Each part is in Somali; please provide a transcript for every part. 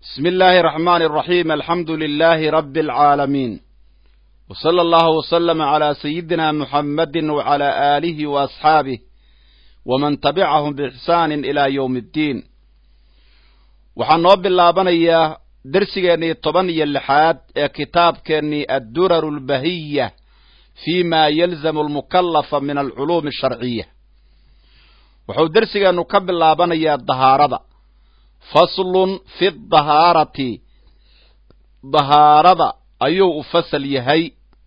بسم الله الرحمن الرحيم الحمد لله رب العالمين وصلى الله وسلم على سيدنا محمد وعلى آله وأصحابه ومن تبعهم بإحسان إلى يوم الدين waxaan noo bilaabanayaa dersigeennii toban iyo lixaad ee kitaabkeennii adduraru albahiya fi ma yalzamu almukallafa min alculuumi asharciya wuxuu dersigeennu ka bilaabanayaa dahaarada faslun fi dahaarati dahaarada ayuu u fasal yahay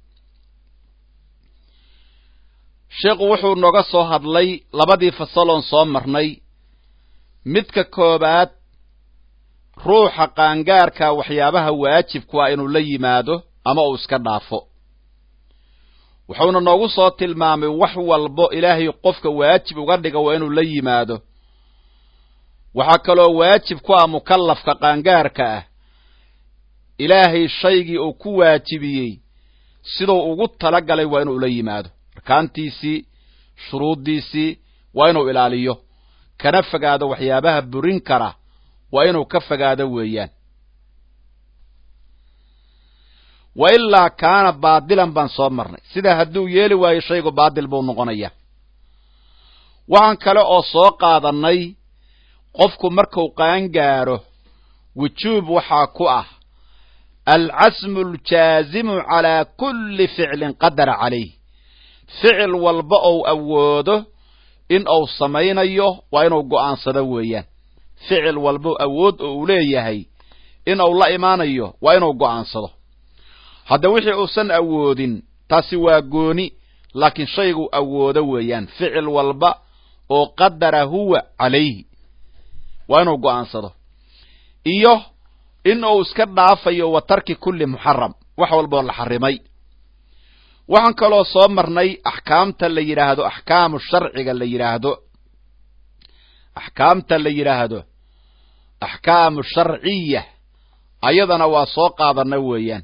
sheekhu wuxuu nooga soo hadlay labadii fasaloon soo marnay midka koobaad ruuxa qaangaarka waxyaabaha waajibku ah inuu la yimaado ama uu iska dhaafo wuxuuna noogu soo tilmaamay wax walbo ilaahay qofka waajib uga dhiga waa inuu la yimaado waxaa kaloo waajib ku ah mukallafka qaangaarka ah ilaahay shaygii uu ku waajibiyey siduu ugu tala galay waa inuu la yimaado arkaantiisii shuruuddiisii waa inuu ilaaliyo kana fogaado waxyaabaha burin kara waa inuu ka fogaado weeyaan wa ilaa kaana baadilan baan soo marnay sidaa hadduu yeeli waayo shaygu baadil buu noqonaya waxaan kale oo soo qaadannay qofku markuu qaangaaro wujuub waxaa ku ah alcasmu aljaazimu calaa kulli ficlin qadara calayh ficil walba ou awoodo in uu samaynayo waa inuu go'aansado weeyaan ficil walba awood oo uu leeyahay in uu la imaanayo waa inuu go'aansado hadda wixii uusan awoodin taasi waa gooni laakiin shaygu awoodo weeyaan ficil walba oo qadara huwa calayhi waa inuu go'aansado iyo in uu iska dhaafayo wa tarki kulli muxaram wax walboo la xarimay waxaan kaloo soo marnay axkaamta la yidhaahdo axkaamu sharciga la yidhaahdo axkaamta la yidhaahdo axkaamu sharciya ayadana waa soo qaadana weeyaan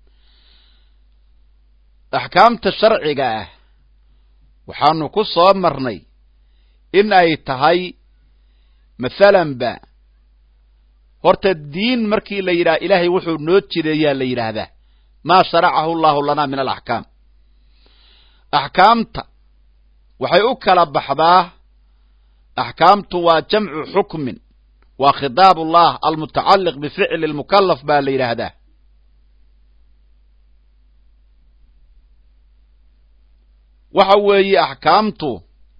axkaamta sharciga ah waxaanu ku soo marnay in ay tahay mathalanba horta diin markii la yidhaha ilaahay wuxuu noo jideeyaa la yidhaahdaa maa sharacahu allahu lanaa min alaxkaam axkaamta waxay u kala baxdaa axkaamtu waa jamcu xukmin waa khitaab ullah almutacalliq bificli lmukallaf baa la yidhaahdaa waxa weeye axkaamtu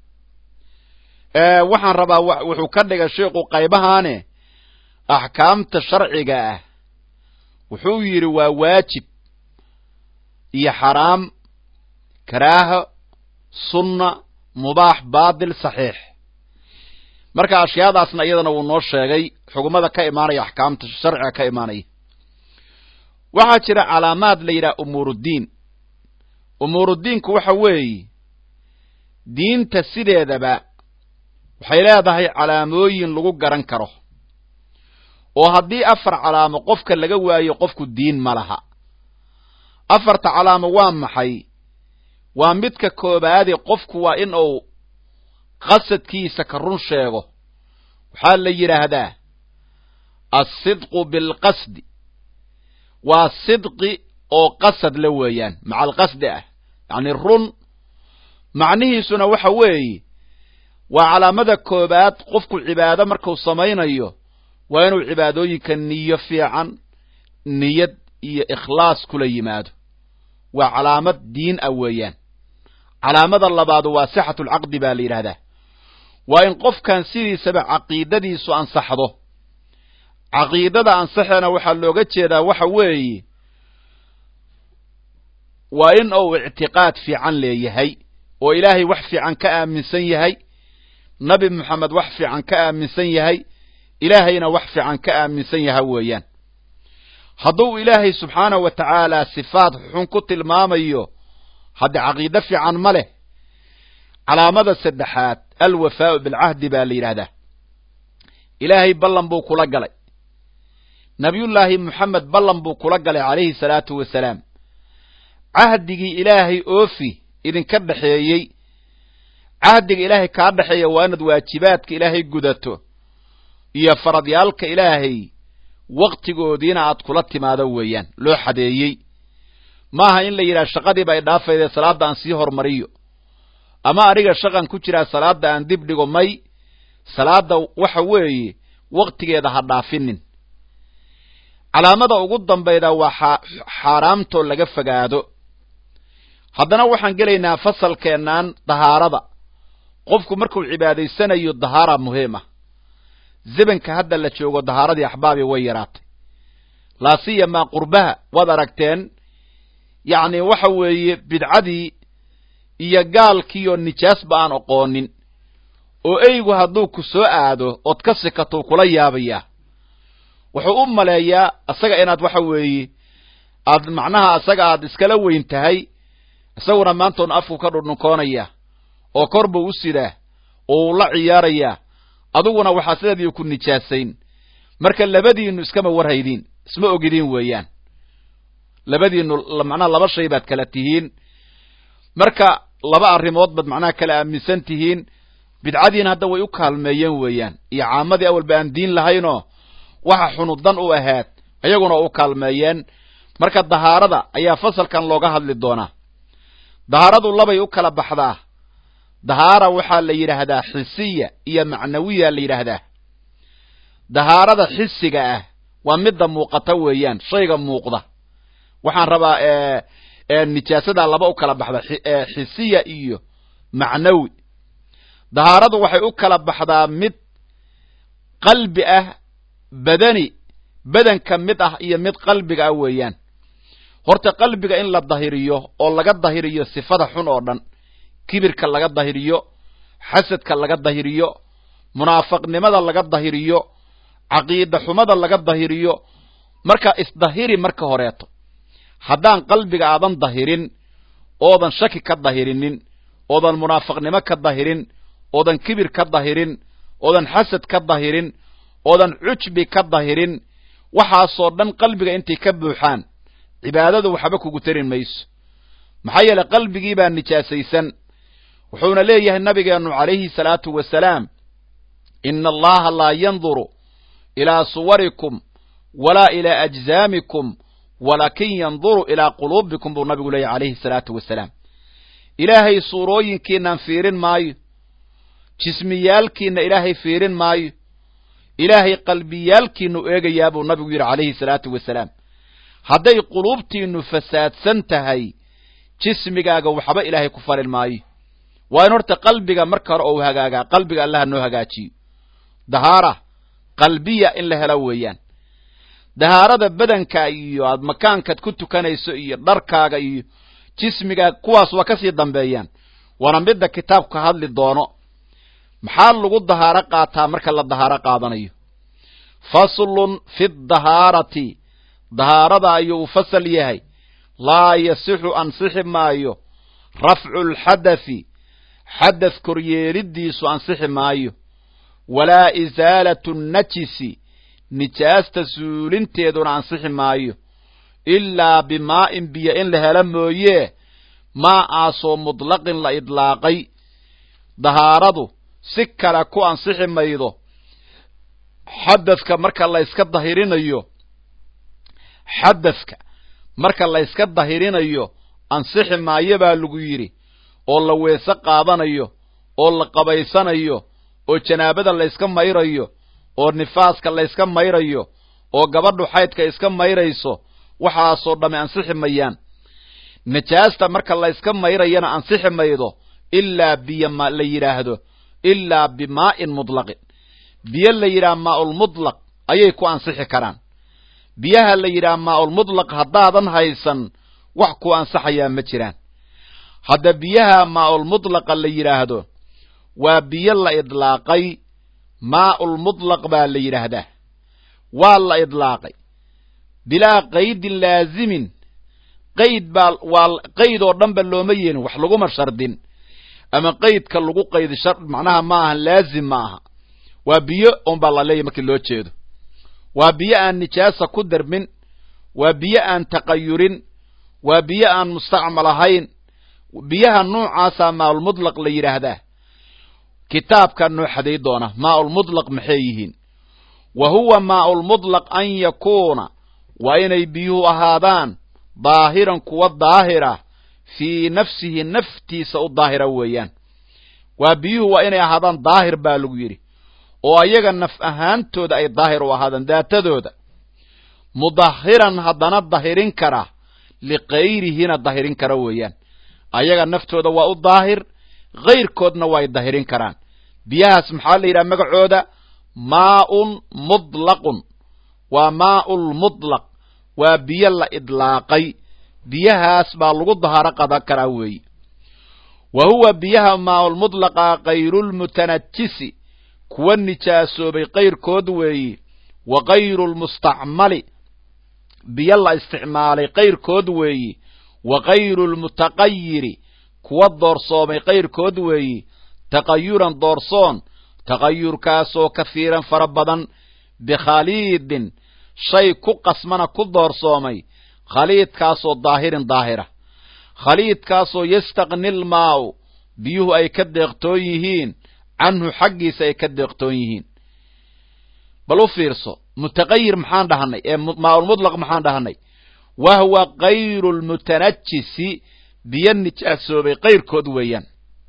waxaan rabaa wuxuu ka dhigay sheikhu qaybahaane axkaamta sharciga ah wuxuu yidhi waa waajib iyo xaraam karaaho sunna mubaax baadil saxiix marka ashyaadaasna iyadana wuu noo sheegay xugumada ka imaanaya axkaamta sharciga ka imaanaya waxaa jira calaamaad la yidhaha umuuruddiin umuuruddiinku waxa weeye diinta sideedaba waxay leedahay calaamooyin lagu garan karo oo haddii afar calaamo qofka laga waayo qofku diin ma laha afarta calaamo waa maxay waa midka koobaadee qofku waa in uu qasadkiisa ka run sheego waxaa la yidhaahdaa alsidqu bilqasdi waa sidqi oo qasad la weeyaan maca alqasdi ah yacni run macnihiisuna waxa weeye waa calaamada koobaad qofku cibaado markuu samaynayo waa inuu cibaadooyinka niyo fiican niyad iyo ikhlaas kula yimaado waa calaamad diin ah weeyaan calaamada labaadu waa sixatulcaqdi baa la yidhahdaa waa in qofkan sidiisaba caqiidadiisu ansaxdo caqiidada ansaxeena waxaa looga jeedaa waxa weeye waa in uu ictiqaad fiican leeyahay oo ilaahay wax fiican ka aaminsan yahay nabi moxamed wax fiican ka aaminsan yahay ilaahayna wax fiican ka aaminsan yaha weeyaan hadduu ilaahay subxaanahu wa tacaala sifaad xun ku tilmaamayo hadde caqiide fiican ma leh calaamada saddexaad alwafaau bilcahdi baa la yidhaahdaa ilaahay ballan buu kula galay nabiyullaahi moxamed ballan buu kula galay calayhi salaatu wasalaam cahdigii ilaahay oofi idinka dhexeeyey cahdiga ilaahay kaa dhexeeya waa inaad waajibaadka ilaahay gudato iyo faradyaalka ilaahay waktigoodiina aad kula timaado weeyaan loo xadeeyey maaha in la yidhaha shaqadiiba ay dhaafayde salaadda aan sii hormariyo ama aniga shaqan ku jiraa salaadda aan dib dhigo may salaadda waxa weeye waktigeeda ha dhaafinin calaamada ugu dambayda waa xaaraamtoo laga fogaado haddana waxaan gelaynaa fasalkeennan dahaarada qofku markuu cibaadaysanayo dahaara muhiim ah zebanka hadda la joogo dahaaradii axbaabi way yaraatay laasiyamaa qurbaha waad aragteen yacni waxa weeye bidcadii iyo gaalkiioo nijaasba aan oqoonin oo eygu hadduu ku soo aado ood ka sikatou kula yaabayaa wuxuu u maleeyaa isaga inaad waxa weeye aad macnaha isaga aad iskala weyn tahay isaguna maantoon afku ka dhudhunkoonaya oo kor buu u sidaa oo uu la ciyaarayaa adiguna waxaa sideedii ku nijaasayn marka labadiinu iskama warhaydiin isma ogidiin weeyaan labadiinu macnaha laba shay baad kala tihiin marka laba arrimood baad macnaha kala aaminsan tihiin bidcadiina hadda way u kaalmeeyeen weeyaan iyo caamadii awalba aan diin lahaynoo waxa xunudan u ahaad ayaguna u kaalmeeyeen marka dahaarada ayaa fasalkan looga hadli doonaa dahaaradu labay u kala baxdaa dahaara waxaa la yidhaahdaa xisiya iyo macnawiya la yidhaahdaa dahaarada xisiga ah waa midda muuqata weeyaan shayga muuqda waxaan rabaa nijaasada laba u kala baxda xisiya iyo macnawi dahaaradu waxay u kala baxdaa mid qalbi ah badani badanka mid ah iyo mid qalbiga ah weeyaan horta qalbiga in la dahiriyo oo laga dahiriyo sifada xun oo dhan kibirka laga dahiriyo xasadka laga dahiriyo munaafaqnimada laga dahiriyo caqiida xumada laga dahiriyo marka isdahiri marka horeeto haddaan qalbiga aadan dahirin oodan shaki ka dahirinin oodan munaafaqnimo ka dahirin oodan kibir ka dahirin oodan xasad ka dahirin oodan cujbi ka dahirin waxaasoo dhan qalbiga intay ka buuxaan cibaadadu waxba kugu tarin mayso maxaa yeele qalbigii baa nijaasaysan wuxuuna leeyahay nabigeennu calayhi salaatu wasalaam ina allaha laa yanduru ilaa suwarikum walaa ilaa ajzaamikum walakin yanduru ilaa quluubikum buu nabigu leeyahy calayhi salaatu wasalaam ilaahay suurooyinkiinaan fiirin maayo jismiyaalkiina ilaahay fiirin maayo ilaahay qalbiyaalkiinu eegayaa buu nabigu yidhi calayhi salaatu wasalaam hadday quluubtiinnu fasaadsan tahay jismigaaga waxba ilaahay ku falin maayo waa in horta qalbiga marka hore ou hagaagaa qalbiga allaha noo hagaajiyo dahaara qalbiya in la helo weeyaan dahaarada badanka iyo aad makaankaad ku tukanayso iyo dharkaaga iyo jismigaaga kuwaas waa kasii dambeeyaan waana midda kitaabku ka hadli doono maxaa lagu dahaaro qaataa marka la dahaaro qaadanayo faslun fi dahaarati dahaarada ayuu u fasal yahay laa yasixu ansixi maayo rafcu lxadathi xadath koryeelidiisu ansixi maayo walaa isaalatu najisi nijaasta suulinteeduna ansixi maayo ilaa bimaa'in biyo in la helo mooyee maa aasoo mutlaqin la idlaaqay dahaaradu si kale ku ansixi maydo xadadka marka la yska dahirinayo xadadka marka la yska dahirinayo ansixi maayo baa lagu yidhi oo la weese qaadanayo oo la qabaysanayo oo janaabada la yska mayrayo oo nifaaska la yska mayrayo oo gabadhu xaydka iska mayrayso waxaasoo dhamme ansixi mayaan nijaasta marka la yska mayrayana ansixi maydo ilaa biyo ma la yidhaahdo ilaa bimaa'in mutlaqin biyo la yidhaha maaulmutlaq ayay ku ansixi karaan biyaha la yidhaha maaulmutlaq haddaadan haysan wax ku ansaxayaa ma jiraan hadda biyaha maaulmutlaqa la yidhaahdo waa biyo la idlaaqay maaulmutlaq baa la yidhaahdaa waa la idlaaqay bilaa qaydin laazimin qayd baa waa qayd oo dhan ba looma yeelin wax laguma shardin ama qaydka lagu qaydi shar macnaha ma ahan laazim ma aha waa biyo un baa la leeyahy markii loo jeedo waa biyo aan nijaasa ku darmin waa biyo aan taqayurin waa biyo aan mustacmal ahayn biyaha nuucaasaa maaulmutlaq la yidhaahdaa kitaabkaa noo xaday doona maaulmutlaq maxay yihiin wa huwa maaulmudlaq an yakuuna waa inay biyuhu ahaadaan daahiran kuwa daahira fii nafsihi naftiisa u daahira weeyaan waa biyuhu waa inay ahaadaan daahir baa lagu yidhi oo ayaga naf ahaantooda ay daahir u ahaadaan daatadooda mudahiran haddana dahirin kara likayrihina dahirin kara weeyaan ayaga naftooda waa u daahir kayrkoodna way dahirin karaan biyahaas maxaa la yidhaha magacooda maaun mudlaqun waa maaulmudlaq waa biyo la idlaaqay biyahaas baa lagu daharo qadan karaa weeye wa huwa biyaha maaulmudlaqa kayrulmutanajisi kuwa nijaasoobay kayrkood weeye wa kayrulmustacmali biyo la isticmaalay kayrkood weeye wa kayrulmutaqayiri kuwa doorsoomay kayrkood weeye taqayuran doorsoon taqayurkaasoo kafiiran fara badan bikhaliidin shay ku qasmana ku doorsoomay khaliidkaasoo daahirin daahira khaliidkaasoo yastaqni lmaau biyuhu ay ka deeqtoon yihiin canhu xaggiisa ay ka deeqtoon yihiin bal u fiirso mutaqayir maxaan dhahanay ee maaulmudlaq maxaan dhahanay wahwa kayru lmutanajisi biyo nijaasoobay kayrkood weeyaan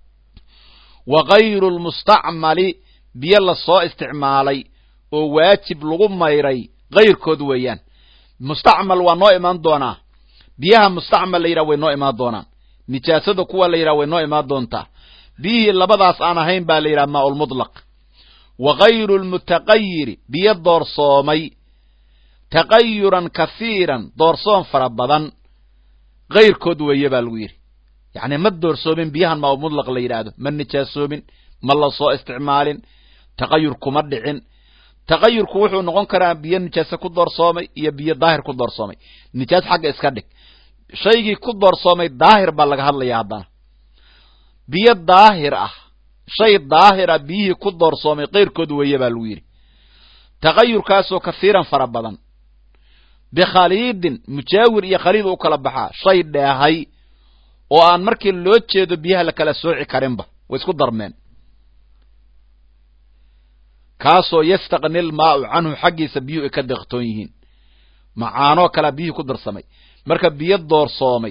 wa kayru lmustacmali biyo lasoo isticmaalay oo waajib lagu mayray kayrkood weeyaan mustacmal waa noo imaan doonaa biyaha mustacmal la yidhaha way noo imaan doonaan nijaasada kuwa la yidhaha way noo imaan doontaa biyihii labadaas aan ahayn baa la yidhaha maaulmudlaq wa kayru lmutaqayiri biyo doorsoomay taqayuran kahiiran doorsoon fara badan kayrkood weeye baa lagu yidhi yacni ma doorsoomin biyahan maaulmudlaq la yidhaahdo ma nijaasoomin ma la soo isticmaalin taqayur kuma dhicin taqayurku wuxuu noqon karaa biyo nijaase ku doorsoomay iyo biyo daahir ku doorsoomay nijaas xagga iska dhig shaygii ku doorsoomay daahir baa laga hadlaya haddana biyo daahir ah shay daahir ah biyihii ku doorsoomay kayrkood weeye baa lagu yidhi taqayurkaasoo kahiiran fara badan bikhaliidin mujaawir iyo khaliid u kala baxaa shay dheehay oo aan markii loo jeedo biyaha la kala sooci karinba way isku darmeen kaasoo yastaqni lmaau canhu xaggiisa biyuhu ay ka deeqtoon yihiin macaanoo kalea biyihii ku darsamay marka biyo doorsoomay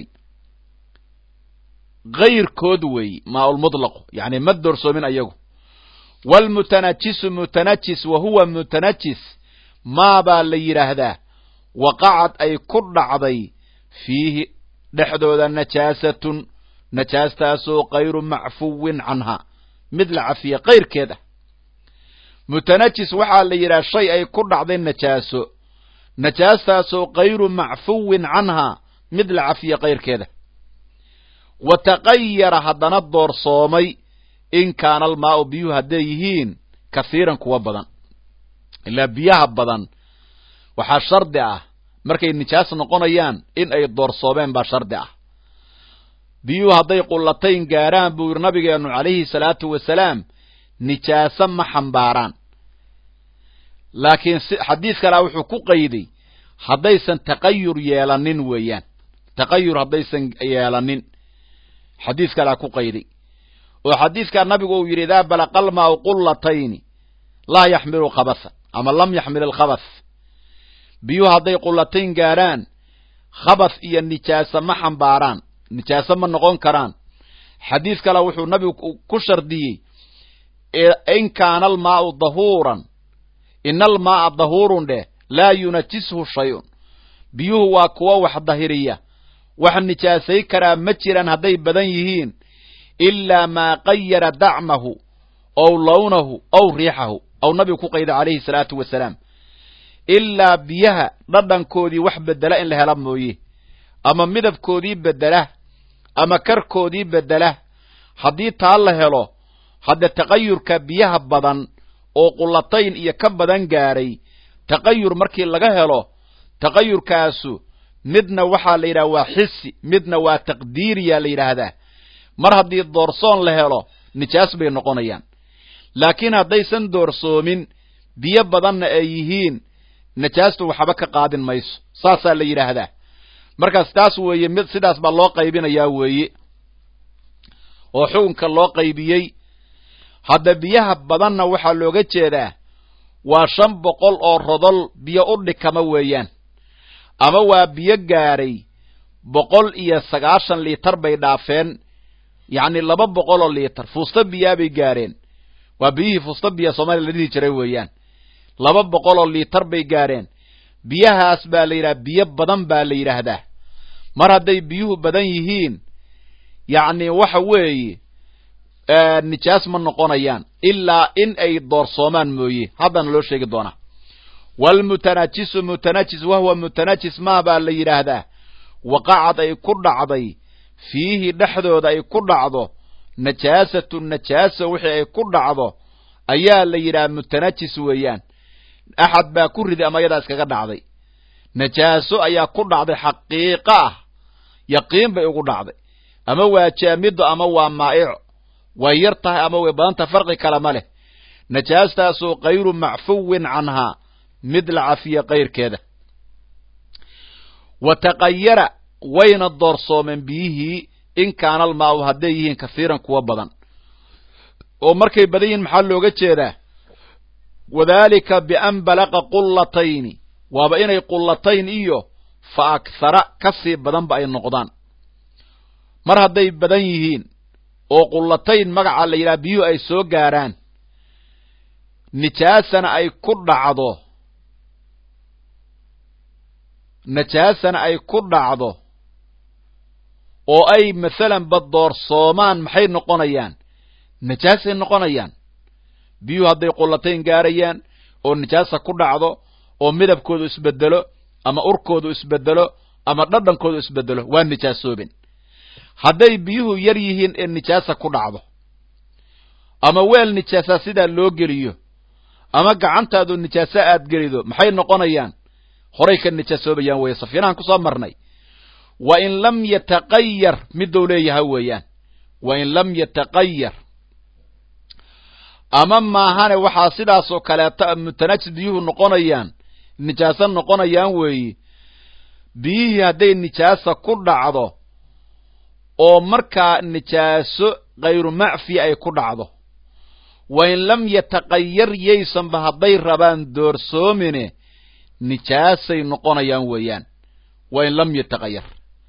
kayrkood weeye maaulmudlaqu yacni ma doorsoomin ayagu waalmutanajisu mutanajis wa huwa mutanajis maabaa la yidhaahdaa waqacad ay ku dhacday fiihi dhexdooda najaasatun najaastaasoo kayru macfuwin canha mid la cafiye kayrkeed ah mutanajis waxaa la yidhaha shay ay ku dhacday najaaso najaastaasoo kayru macfuwin canhaa mid la cafiye kayrkeeda wa taqayara haddana doorsoomay in kaana almaau biyuhu hadday yihiin kahiiran kuwa badan ilaa biyaha badan waxaa shardi ah markay nijaas noqonayaan in ay doorsoomeen baa shardi ah biyuhu hadday qullatayn gaarhaan buu yidhi nabigeennu calayhi salaatu wasalaam nijaaso ma xambaaraan laakiin xadiis kalea wuxuu ku qayday haddaysan taqayur yeelanin weeyaan taqayur haddaysan yeelanin xadiis kalea ku qayday oo xadiiskaa nabigu uu yidhi idaa balaqalmaau qullatayni laa yaxmilu khabasa ama lam yaxmil alkhabas biyuhu hadday qullatayn gaadhaan khabas iyo nijaaso ma xambaaraan nijaaso ma noqon karaan xadiis kale wuxuu nabigu ku shardiyey in kaana almaau dahuuran ina almaaa dahuurun dheh laa yunajishu shayun biyuhu waa kuwo wax dahiriya wax nijaasay karaa ma jiraan hadday badan yihiin ilaa maa qayara dacmahu ow lawnahu ow riixahu ow nabigu ku qayda calayhi salaatu wasalaam ilaa biyaha dhadhankoodii wax bedela in la hela mooye ama midabkoodii bedela ama karkoodii bedela haddii taa la helo hadde taqayurka biyaha badan oo qullatayn iyo ka badan gaadhay taqayur markii laga helo taqayurkaasu midna waxaa la yidhaha waa xisi midna waa taqdiiriya la yidhaahdaa mar haddii doorsoon la helo nijaas bay noqonayaan laakiin haddaysan doorsoomin biyo badanna ay yihiin najaastu waxba ka qaadin mayso saasaa la yidhaahdaa markaas taas weeye mid sidaas baa loo qaybinayaa weeye oo xukunka loo qaybiyey hadda biyaha badanna waxaa looga jeedaa waa shan boqol oo rodol biyo u dhikama weeyaan ama waa biyo gaadhay boqol iyo sagaashan liitar bay dhaafeen yacni laba boqol oo liitar fuusta biyaa bay gaadheen waa biyihii fuusta biya soomaaliya la dhihi jiray weeyaan laba boqol oo liitar bay gaadheen biyahaas baa la yidhaha biyo badan baa la yidhaahdaa mar hadday biyuhu badan yihiin yacni waxa weeye nijaas ma noqonayaan ilaa in ay doorsoomaan mooye haddana loo sheegi doonaa waalmutanajisu mutanajis wahuwa mutanajis maa baa la yidhaahdaa waqacad ay ku dhacday fiihi dhexdooda ay ku dhacdo najaasatu najaasa wixii ay ku dhacdo ayaa la yidhaha mutanajis weeyaan axad baa ku riday ama yadaa iskaga dhacday najaaso ayaa ku dhacday xaqiiqo ah yaqiin bay ugu dhacday ama waa jaamido ama waa maa'ico way yar tahay ama way badan tahay farqi kale ma leh najaastaasoo kayru macfuwin canhaa mid la cafiya kayrkeeda wa taqayara wayna doorsoomeen biyihii in kaana almaa'u hadday yihiin kahiiran kuwa badan oo markay badan yihiin maxaa looga jeedaa wadaalika bian balaqa qullatayni waaba inay qullatayn iyo fa akhara ka sii badanba ay noqdaan mar hadday badan yihiin oo qullatayn magaca la yidhaha biyuhu ay soo gaarhaan nijaasana ay ku dhacdo najaasana ay ku dhacdo oo ay masalanba doorsoomaan maxay noqonayaan najaasay noqonayaan biyuhu hadday qullatayn gaarayaan oo nijaasa ku dhacdo oo midabkoodu isbedelo ama urkoodu isbedelo ama dhadhankoodu isbedelo waa nijaasoobin hadday biyuhu yar yihiin ee nijaasa ku dhacdo ama weel nijaasa sidaa loo geliyo ama gacantaadu nijaasa aad gelido maxay noqonayaan horay ka nijaasoobayaan weeye safiinahan ku soo marnay wa in lam yataqayar midou leeyaha weeyaan wa in lam yataqayar ama maahane waxaa sidaasoo kaleeto mutanajis biyuhu noqonayaan nijaaso noqonayaan weeye biyihii hadday nijaasa ku dhacdo oo markaa nijaaso khayru macfi ay ku dhacdo wa in lam yataqayar yaysanba hadday rabaan doorsoomine nijaasay noqonayaan weeyaan wa in lam yataqayar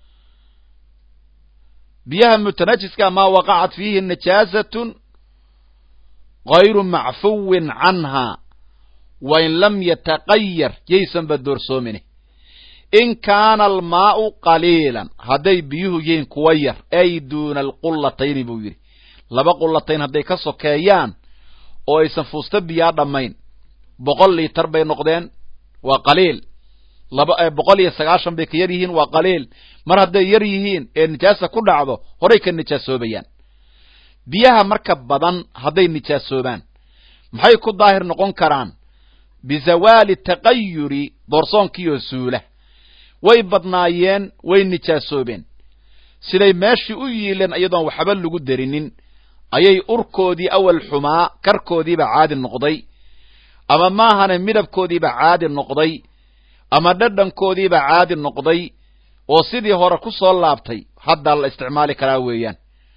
biyaha mutanajiska maa waqacat fiihi nijaasatun hayru macfuwin canhaa wa in lam yataqayar yaysanba doorsoomine in kaana almaa'u qaliilan hadday biyuhu yihiin kuwa yar ay duuna alqullatayni buu yidhi laba qullatayn hadday ka sokeeyaan oo aysan fuusta biyaa dhammayn boqol liitar bay noqdeen waa qaliil laba boqol iyo sagaashan bay ka yar yihiin waa qaliil mar hadday yar yihiin ee nijaasa ku dhacdo horay ka nijaasoobayaan biyaha marka badan hadday nijaasoobaan maxay ku daahir noqon karaan bizawaali taqayuri doorsoonkiioo suula way badnaayeen way nijaasoobeen siday meeshii u yiileen iyadoon waxba lagu derinin ayay urkoodii awal xumaa karkoodiiba caadi noqday ama maahane midabkoodiiba caadi noqday ama dhadhankoodiiba caadi noqday oo sidii hore ku soo laabtay haddaa la isticmaali karaa weeyaan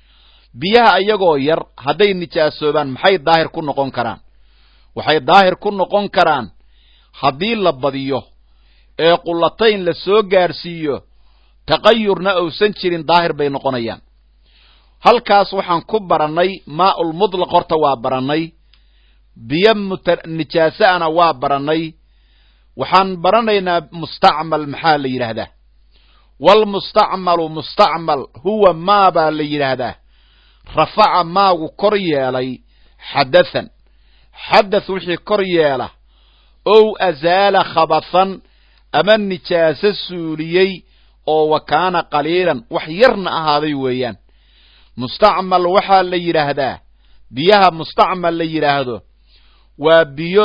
biyaha iyagoo yar hadday nijaasoobaan maxay daahir ku noqon karaan waxay daahir ku noqon karaan haddii la badiyo ee qullatayn la soo gaadhsiiyo taqayurna uusan jirin daahir bay noqonayaan halkaas waxaan ku barannay maaul mutlaq horta waa barannay biyo muta nijaasaana waa barannay waxaan baranaynaa mustacmal maxaa la yidhaahdaa waalmustacmalu mustacmal huwa maa baa la yidhaahdaa rafaca maagu kor yeelay xadathan xadath wixii kor yeela ow azaala khabathan ama nijaaso suuliyey oo wa kaana qaliilan wax yarna ahaaday weeyaan mustacmal waxaa la yidhaahdaa biyaha mustacmal la yidhaahdo waa biyo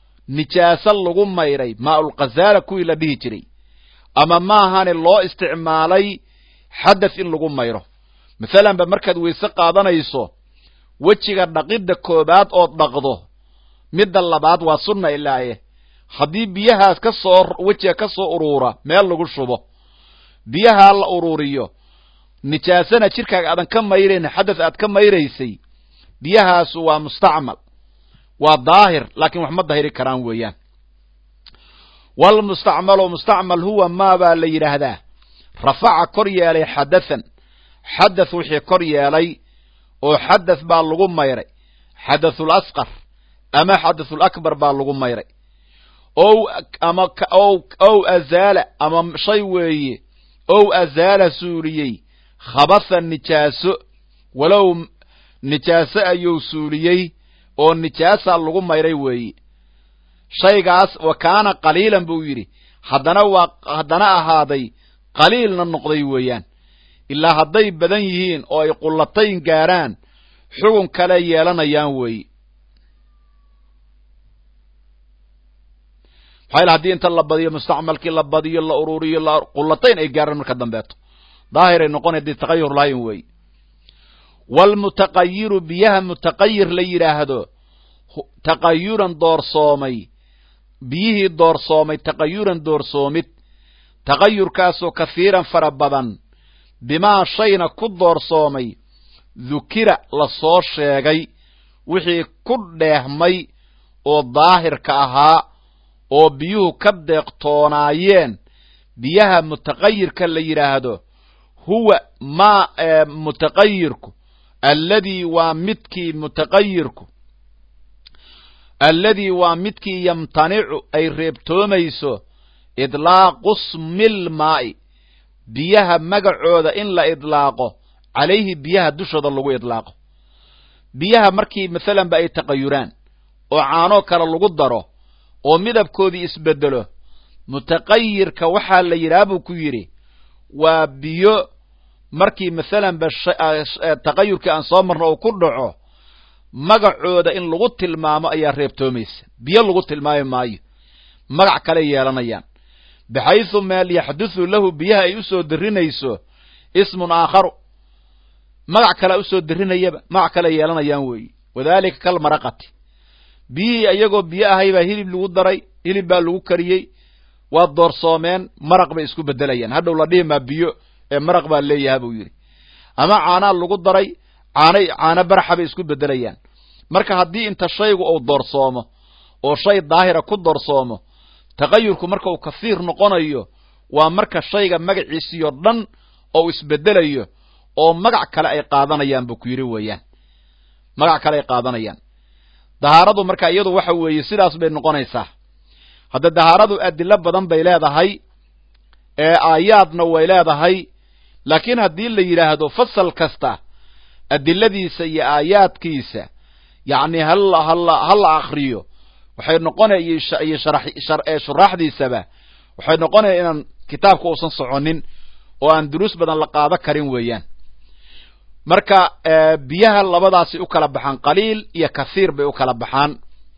nijaaso lagu mayray maaulkhazaala kuwii la dhihi jiray ama maahane loo isticmaalay xadath in lagu mayro masalanba markaad weyse qaadanayso wejiga dhaqidda koobaad ood dhaqdo midda labaad waa sunna ilaaye haddii biyahaas ka soo wejiga ka soo uruura meel lagu shubo biyahaa la uruuriyo nijaasana jidhkaaga aadan ka mayrayn xadath aad ka mayraysay biyahaasu waa mustacmal waa daahir laakiin wax ma dahiri karaan weeyaan walmustacmalu mustacmal huwa maa baa la yidhaahdaa rafaca kor yeelay xadathan xadath wixii kor yeelay oo xadath baa lagu mayray xadathul asqar ama xadathul akbar baa lagu mayray ow ama ow azaala ama shay weeye ow azaala suuliyey khabatha nijaaso walow nijaaso ayuu suuliyey oo nijaasaa lagu mayray weeye shaygaas wa kaana qaliilan buu yidhi haddana waa haddana ahaaday qaliilna noqday weeyaan ilaa hadday badan yihiin oo ay qullatayn gaarhaan xugun kale yeelanayaan weeye maxaa haddii inta la badiyo mustacmalkii la badiyo la ururiyo qullatayn ay gaarhaan marka dambeeto daahiray noqonay dii taqayur lahayn weeye waalmutaqayiru biyaha mutaqayir la yidhaahdo taqayuran doorsoomay biyihii doorsoomay taqayuran doorsoomid taqayurkaasoo kahiiran fara badan bimaa shayna ku doorsoomay dukira la soo sheegay wixii ku dheehmay oo daahirka ahaa oo biyuhu ka deeqtoonaayeen biyaha mutaqayirka la yidhaahdo huwa maa mutaqayirku alladii waa midkii mutaqayirku alladii waa midkii yamtanicu ay reebtoomayso idlaaqu smil maa'i biyaha magacooda in la idlaaqo calayhi biyaha dushooda lagu idlaaqo biyaha markii masalanba ay taqayuraan oo caanoo kale lagu daro oo midabkoodii isbedelo mutaqayirka waxaa la yidhaha buu ku yidhi waa biyo markii masalanba taqayurkii aan soo marno oo ku dhaco magacooda in lagu tilmaamo ayaa reebtoomaysa biyo lagu tilmaami maayo magac kale yeelanayaan baxaysu meel yaxduthu lahu biyaha ay usoo darinayso ismun aakharu magac kalea usoo darinayaba magac kale yeelanayaan weeye wadaalika kal maraqati biyihii iyagoo biyo ahay baa hilib lagu daray hilib baa lagu kariyey waa doorsoomeen maraq bay isku bedelayaan hadhow la dhihi maa biyo ee maraq baa leeyaha buu yidhi ama caanaa lagu daray caanay caano baraxa bay isku bedelayaan marka haddii inta shaygu uu doorsoomo oo shay daahira ku doorsoomo taqayurku marka uu kasiir noqonayo waa marka shayga magaciisiyo dhan oo isbedelayo oo magac kale ay qaadanayaan buu ku yidhi weeyaan magac kale ay qaadanayaan dahaaradu marka iyadu waxa weeye sidaas bay noqonaysaa hadda dahaaradu adilo badan bay leedahay ee aayaadna way leedahay laakiin haddii la yidhaahdo fasal kasta adiladiisa iyo aayaadkiisa yacni hala hala hala akriyo waxay noqonaya iyo shuraaxdiisaba waxay noqonaya inaan kitaabka uusan soconin oo aan duruus badan la qaado karin weeyaan marka biyaha labadaasi u kala baxaan qaliil iyo kathiir bay u kala baxaan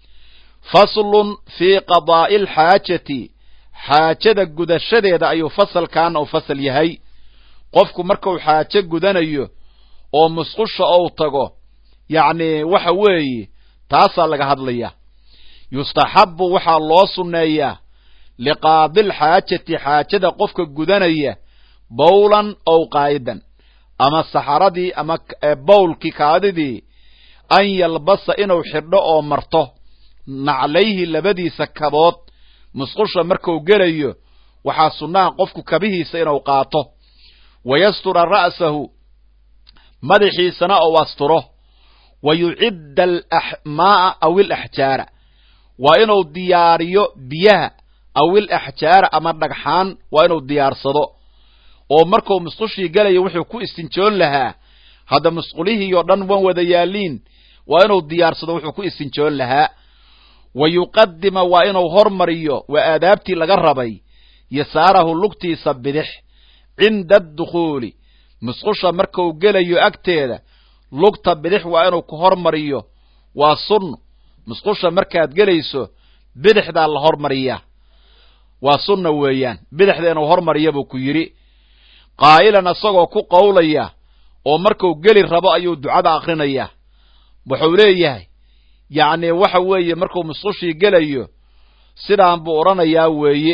faslun fii qadaa'i alxaajati xaajada gudashadeeda ayuu fasalkaana u fasal yahay qofku markuu xaajo gudanayo oo musqusha ou tago yacni waxa weeye taasaa laga hadlaya yustaxabbu waxaa loo sunneeyaa liqaadilxaajati xaajada qofka gudanaya bowlan ow qaa'idan ama saxaradii ama bowlkii kaadidii an yalbasa inuu xidho oo marto naclayhi labadiisa kabood musqusha marku gelayo waxaa sunnaha qofku kabihiisa inuu qaato wa yastura ra'sahu madaxiisana ou asturo wa yucidda almaaa aw ilaxjaara waa inuu diyaariyo biyaha aw ilaxjaara ama dhagxaan waa inuu diyaarsado oo markuu musqushii gelayo wuxuu ku istinjoon lahaa hadda musqulihii oo dhan wan wada yaaliin waa inuu diyaarsado wuxuu ku istinjoon lahaa wa yuqadima waa inuu hormariyo waa aadaabtii laga rabay yasaarahu lugtiisa bidix cinda addukhuuli musqusha markuu gelayo agteeda lugta bidix waa inuu ku hormariyo waa sunno musqusha markaad gelayso bidixdaa la hormariyaa waa sunna weeyaan bidixda inuu hormariya buu ku yidhi qaa'ilan isagoo ku qowlaya oo markuu geli rabo ayuu ducada akhrinayaa wuxuu leeyahay yacni waxa weeye markuu musqushii gelayo sidaan buu odhanayaa weeye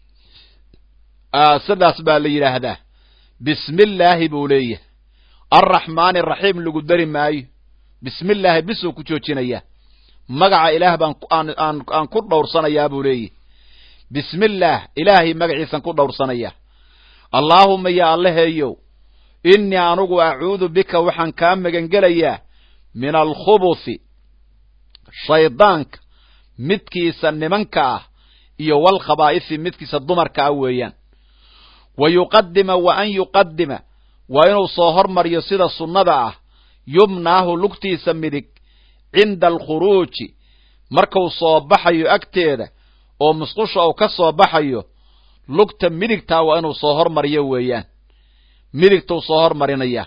sidaas baa la yidhaahdaa bismi illaahi buu leeyahay arraxmaani araxiim lagu dari maayo bismi illaahi bisuu ku joojinayaa magaca ilaah baan aan aan ku dhowrsanayaa buu leeyahy bismi illaah ilaahay magaciisan ku dhowrsanaya allaahuma yaa allaheeyow innii anugu acuudu bika waxaan kaa magangelayaa min alkhubuthi shaydaanka midkiisa nimanka ah iyo walkhabaa'ifi midkiisa dumarka ah weeyaan wa yuqadima wa an yuqadima waa inuu soo hormariyo sida sunnada ah yumnaahu lugtiisa midig cinda alkhuruuji markuu soo baxayo agteeda oo musqusha uu ka soo baxayo lugta midigtaa waa inuu soo hormariyo weeyaan midigtuu soo hormarinaya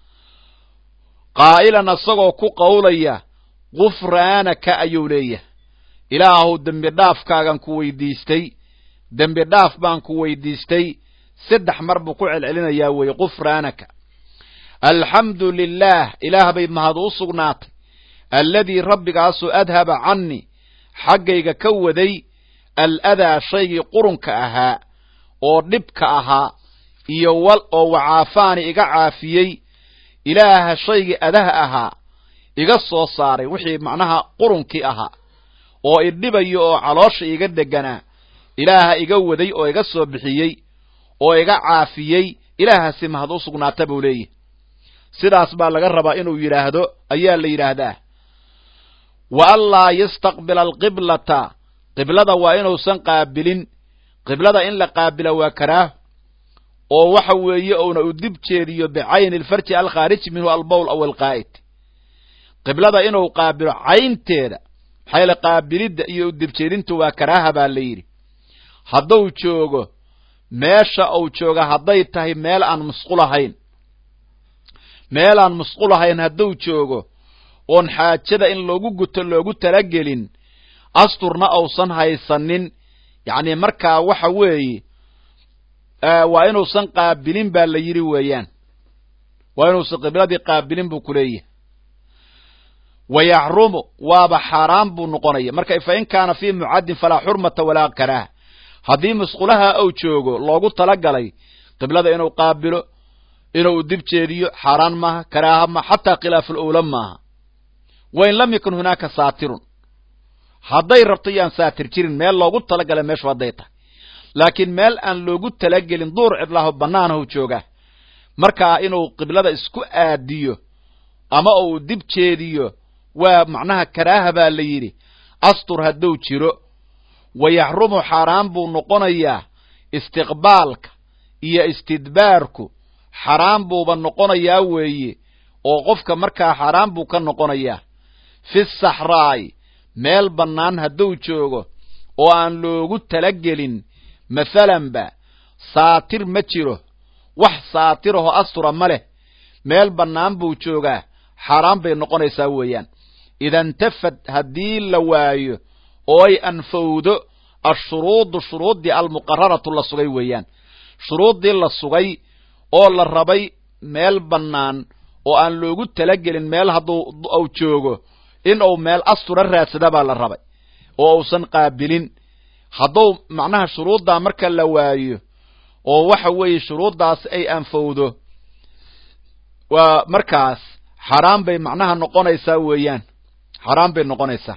qaa'ilan isagoo ku qowlaya gufraanaka ayuu leeyahay ilaahu dembi dhaafkaagan ku weydiistay dembi dhaaf baan ku weydiistay saddex mar buu ku celcelinayaa weeye gufraanaka alxamdu lilaah ilaah bay mahad u sugnaatay alladii rabbigaasoo adhaba cannii xaggayga ka waday aladaa shaygii qurunka ahaa oo dhibka ahaa iyo wal oo wacaafaani iga caafiyey ilaaha shaygii adaha ahaa iga soo saaray wixii macnaha qurunkii ahaa oo idhibayo oo caloosha iga deganaa ilaaha iga waday oo iga soo bixiyey oo iga caafiyey ilaahaasi mahad u sugnaata buu leeyahy sidaas baa laga rabaa inuu yidhaahdo ayaa la yidhaahdaa wa anlaa yastaqbila alqiblata qiblada waa inuusan qaabilin qiblada in la qaabila waa karaah oo waxa weeye uuna u dib jeediyo bicayni alfarji alkhaariji minhu albowl aw alqaa'id qiblada inuu qaabilo caynteeda maxaa yaele qaabilidda iyo u dibjeedintu waa karaaha baa la yidhi hadduu joogo meesha uu jooga hadday tahay meel aan musqulahayn meel aan musqulahayn hadduu joogo oon xaajada in loogu guto loogu talagelin asturna uusan haysanin yacni markaa waxa weeye waa inuusan qaabilin baa la yidhi weeyaan waa inuusan qibladii qaabilin buu ku leeyahay wa yaxrumu waaba xaaraan buu noqonaya marka fa in kaana fii mucaddin falaa xurmata walaa karaaha haddii musqulaha uu joogo loogu talagalay qiblada inuu qaabilo inuu dib jeediyo xaaraan maaha karaaha ma xataa khilaafu lowla maaha wain lam yakun hunaaka saatirun hadday rabto yaan saatir jirin meel loogu talagalay meeshu hadday tahay laakiin meel aan loogu talagelin duur cidlaaho bannaanahu joogaa markaa inuu qiblada isku aadiyo ama uu dib jeediyo waa macnaha karaaha baa la yidhi astur hadduu jiro wa yaxrumu xaaraan buu noqonayaa istiqbaalka iyo istidbaarku xaraam buuba noqonayaa weeye oo qofka markaa xaaraan buu ka noqonayaa fi saxraa'i meel bannaan hadduu joogo oo aan loogu talagelin masalanba saatir ma jiro wax saatiraho astura ma leh meel bannaan buu joogaa xaaraan bay noqonaysaa weeyaan idantafad haddii la waayo oo ay anfowdo ashuruudu shuruuddii almuqararatu la sugay weeyaan shuruuddii la sugay oo la rabay meel bannaan oo aan loogu talagelin meel hadduu uu joogo in uu meel astura raadsada baa la rabay oo uusan qaabilin hadduu macnaha shuruuddaa marka la waayo oo waxa weeye shuruuddaas ay anfowdo waa markaas xaraam bay macnaha noqonaysaa weeyaan xaraam bay noqonaysaa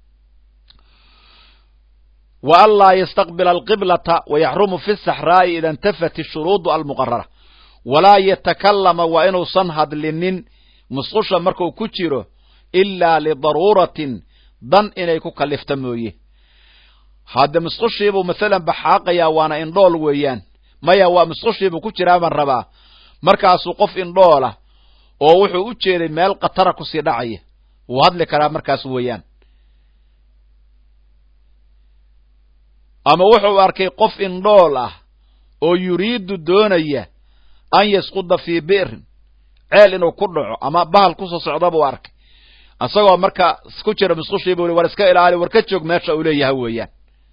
wa an laa yastaqbila alqiblata wayaxrumu fi saxraa'i ida intafat ishuruudu almuqarara walaa yatakallama waa inuusan hadlinin musqusha markuu ku jiro ilaa lidaruuratin dan inay ku kallifta mooye hadde musqushiibuu masalan baxaaqayaa waana indhool weeyaan maya waa musqushiibuu ku jiraa baan rabaa markaasuu qof indhoola oo wuxuu u jeeday meel khatara kusii dhacaya wuu hadli karaa markaas weeyaan ama wuxuu arkay qof indhool ah oo yuriidu doonaya an yasquda fii bi'rin ceel inuu ku dhaco ama bahal kusoo socda buu arkay isagoo marka ku jira musqushii buu war iska ilaali war ka joog meesha uu leeyahay weeyaan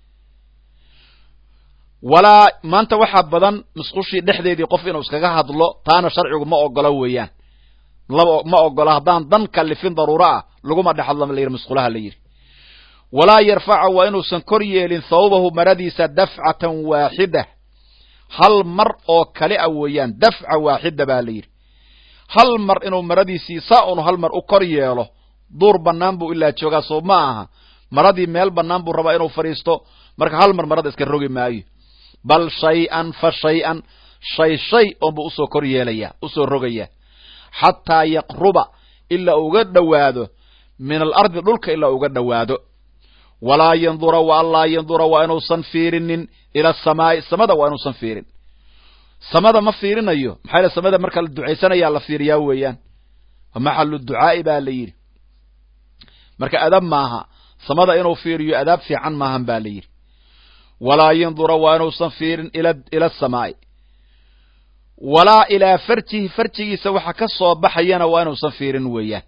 walaa maanta waxaa badan musqushii dhexdeedii qof inuu iskaga hadlo taana sharcigu ma ogolo weeyaan ma ogolo haddaan dan kallifin daruuro ah laguma dhex hadlo la yidhi musqulaha la yidhi walaa yarfaca waa inuusan kor yeelin thawbahu maradiisa dafcatan waaxida hal mar oo kale a weeyaan dafca waaxida baa la yidhi hal mar inuu maradiisii saa unu hal mar u kor yeelo duur bannaan buu ilaa joogaa soo ma aha maradii meel bannaan buu rabaa inuu fadhiisto marka hal mar marada iska rogi maayo bal shay-an fa shay-an shay shay oonbuu usoo kor yeelaya usoo rogaya xataa yaqruba ilaa uga dhowaado min alardi dhulka ilaa uga dhowaado walaa yandura wa anlaa yandura waa inuusan fiirinin ila asamaa'i samada waa inuusan fiirin samada ma fiirinayo maxaa yale samada marka la ducaysanayaa la fiiriyaa weeyaan maxalu ducaa'i baa la yidhi marka adab maaha samada inuu fiiriyo adaab fiican maahan ba la yidhi walaa yandura waa inuusan fiirin ila ila asamaa'i walaa ilaa farjihi farjigiisa waxa ka soo baxayana waa inuusan fiirin weeyaan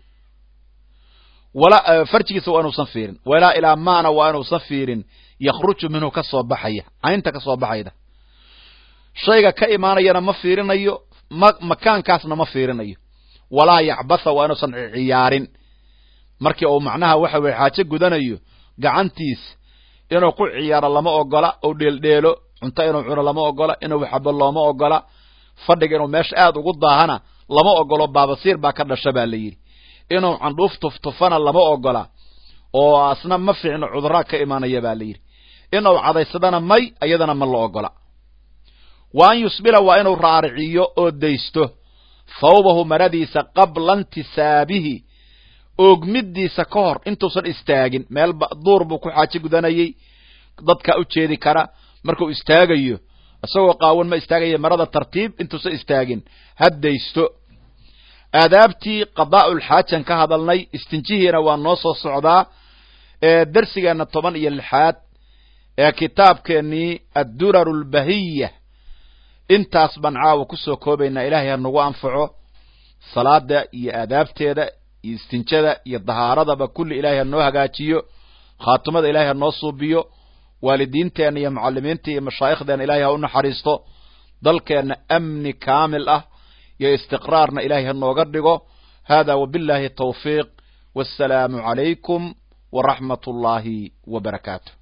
wala farjigiisa waa inuusan fiirin walaa ilaa maana waa inuusan fiirin yakhruju minhu ka soo baxaya caynta ka soo baxayda shayga ka imaanayana ma fiirinayo ma makaankaasna ma fiirinayo walaa yacbatha waa inuusan ciyaarin markii uu macnaha waxa weye xaajo gudanayo gacantiis inuu ku ciyaaro lama ogola ou dheeldheelo cunto inuu cuno lama ogola inuu xabo looma ogola fadhiga inuu meesha aad ugu daahana lama ogolo baabasiir baa ka dhasha baa la yidhi inuu candhuuf tuftufana lama ogola oo asna ma fiicno cuduraa ka imaanaya baa la yidhi inuu cadaysadana may iyadana ma la ogola wa an yusbila waa inuu raariciyo oo daysto thawbahu maradiisa qabla intisaabihi oogmidiisa ka hor intuusan istaagin meel duur buu ku xaajo gudanayey dadkaa u jeedi kara markuu istaagayo isagoo qaawan ma istaagaya marada tartiib intuusan istaagin haddaysto aadaabtii qadaa'ulxaajan ka hadalnay istinjihiina waa noo soo socdaa ee darsigeenna toban iyo lixaad ee kitaabkeennii adduraru lbahiya intaas baan caawa kusoo koobaynaa ilaahay ha nagu anfaco salaada iyo aadaabteeda iyo istinjada iyo dahaaradaba kulli ilaahay ha noo hagaajiyo khaatimada ilaahay ha noo suubiyo waalidiinteenna iyo mucalimiinta iyo mashaaikhdeenna ilahay ha u naxariisto dalkeenna amni kaamil ah iyo istiqraarna ilaahay ha nooga dhigo hada wabillahi tawfiiq wassalaamu calaykum waraxmat ullaahi wa barakaatu